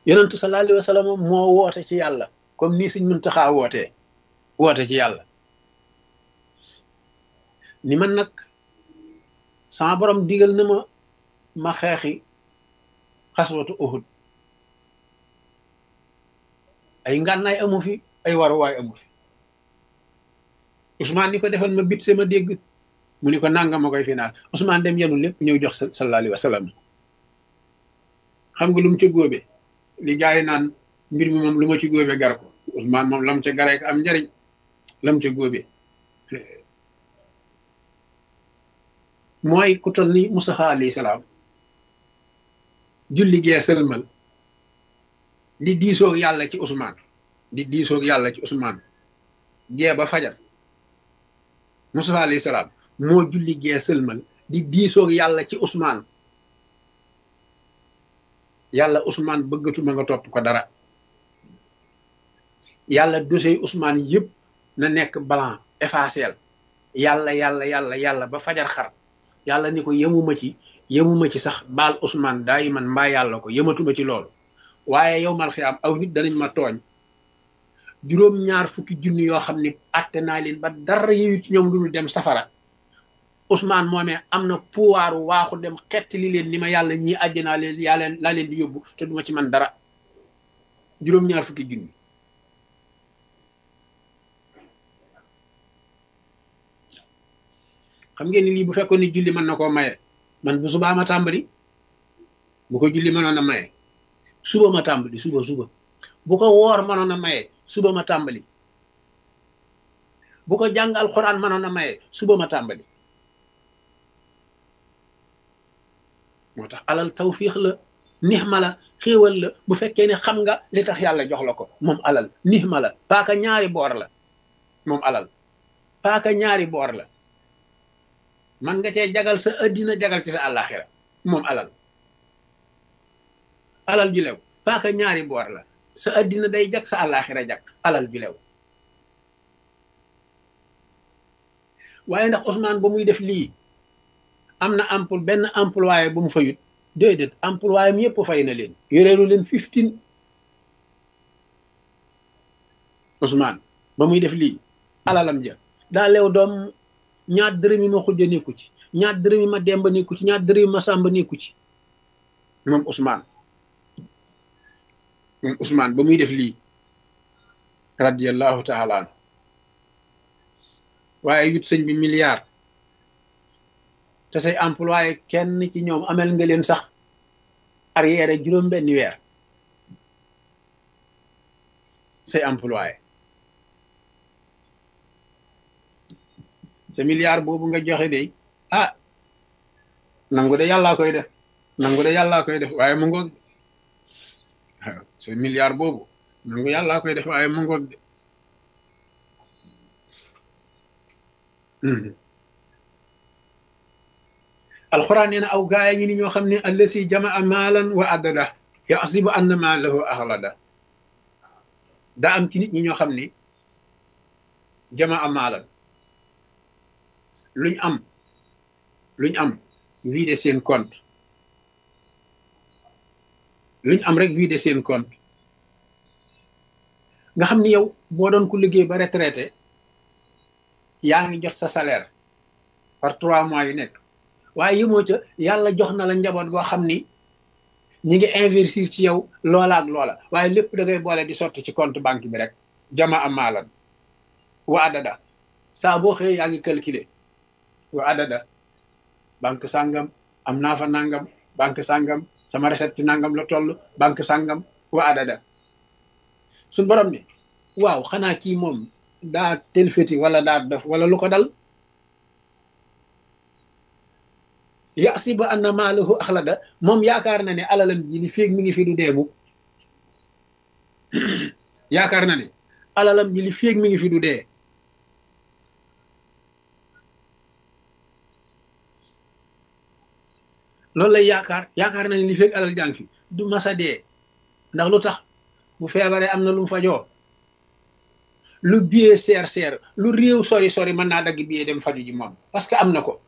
yonentu sallallahu alayhi wa sallam moo woote ci yàlla comme nii Sëñ Muntaxa wootee woote ci yàlla ni man nag sama borom digal na ma ma xeexi xaswatu Uhud ay ngànnaay amu fi ay waruwaay amu fi Ousmane ni ko defal ma bit sama dégg mu ni ko nanga ma koy finaal Ousmane dem yenu lépp ñëw jox sallallahu alayhi wa sallam xam nga lu mu ca góobe li gars yi naan mbir mi moom lu ma ci góobe gar ko Ousmane moom lam ca garee ko am njariñ lam ca góobe mooy ku tol ni Mustafa alayhi salaam julli gee sëlmal di diisoog yàlla ci Ousmane di diisoog yàlla ci Ousmane gee ba fajar Mustafa alayhi salaam moo julli gee sëlmal di diisoog yàlla ci Ousmane yàlla Ousmane bëggatuma nga topp ko dara yàlla dossier Ousmane yëpp na nekk blanc effacé yàlla yàlla yàlla yàlla ba fajar xar yàlla ni ko yemuma ci yemuma ci sax baal Ousmane daay man mbaa yàlla ko yematuma ci loolu waaye yow mal xiyaam aw nit danañ ma tooñ juróom ñaar fukki junni yoo xam ni atte naa leen ba dara yeyu ci ñoom lu dem safara Ousmane moomee am na pouvoir waaxu dem xetti li leen ni ma yàlla ñii àjjanaa leen yaa leen laa leen di yóbbu te duma ci man dara juróom ñaar fukki junni xam ngeen ni lii bu fekkoon ni julli mën na koo maye man bu subaa ma tàmbali bu ko julli mënoon a maye suba ma tàmbali suba suba bu ko woor mënoon a maye suba ma tàmbali bu ko jàng alxuraan mënoon a maye suba ma tàmbali moo tax alal tawfiix la nixma la xéewal la bu fekkee ne xam nga li tax yàlla jox la ko moom alal nixma la paaka ñaari boor la moom alal paaka ñaari boor la man nga cee jagal sa addina jagal ci sa àllaaxira moom alal alal ju lew paaka ñaari boor la sa addina day jag sa àllaaxira jag alal ju lew waaye ndax Ousmane ba muy def lii am na empl benn employé bu mu fayut déedéet employé am yëpp fay na leen yoreelu leen fifteen Ousmane ba muy def lii alalam ja daa leew doom ñaar dërëm yi ma xujja nekku ci ñaar dërëm yi ma demba nekku ci ñaar dërëm yi ma sàmba nekku ci moom Ousmane moom Ousmane ba muy def lii radiallahu taala an waaye yut sëñ bi milliard te say employé kenn ci ñoom amel nga leen sax arrière juróom benn weer say employé sa milliard boobu nga joxe de ah nangu de yàllaa koy def nangu de yàllaa koy def waaye mu ngoog waaw sa milliard boobu nangu yàllaa koy def waaye mu ngoog de alxuraan nee na aw gaaya ngi ni ñoo xam ne allasi jamaa maalan wa addada yaxsibu anna maalahu axlada daa am ci nit ñi ñoo xam ni jamaa maalan luñ am luñ am vidé seen compte luñ am rek vidé seen compte nga xam ni yow boo doon ku liggéey ba retraité yaa ngi jot sa salaire par trois mois yu nekk waaye yëmoo ca yàlla jox na la njaboot goo xam ni ñi ngi investir ci yow loola ak loola waaye lépp da ngay boole di sotti ci compte banque bi rek jama am maalan wa adada saa boo xëyee yaa ngi calculer wa adada banque sàngam am naa fa nangam banque sàngam sama recette ci nangam la toll banque sàngam wa adada suñ borom ni waaw xanaa kii moom daa telfeti wala daa def wala lu ko dal yaxsibu anna maalahu axlada moom yaakaar na ne alalam ji li féeg mi ngi fi du deemu yaakaar na ne alalam ji li féeg mi ngi fi du dee loolu lay yaakaar yaakaar na ne li féeg alal jàng fi du masa dee ndax lu tax bu feebaree am na lu mu fajoo lu biyee seer seer lu réew sori sori mën naa dagg biyee dem faju ji moom parce que am na ko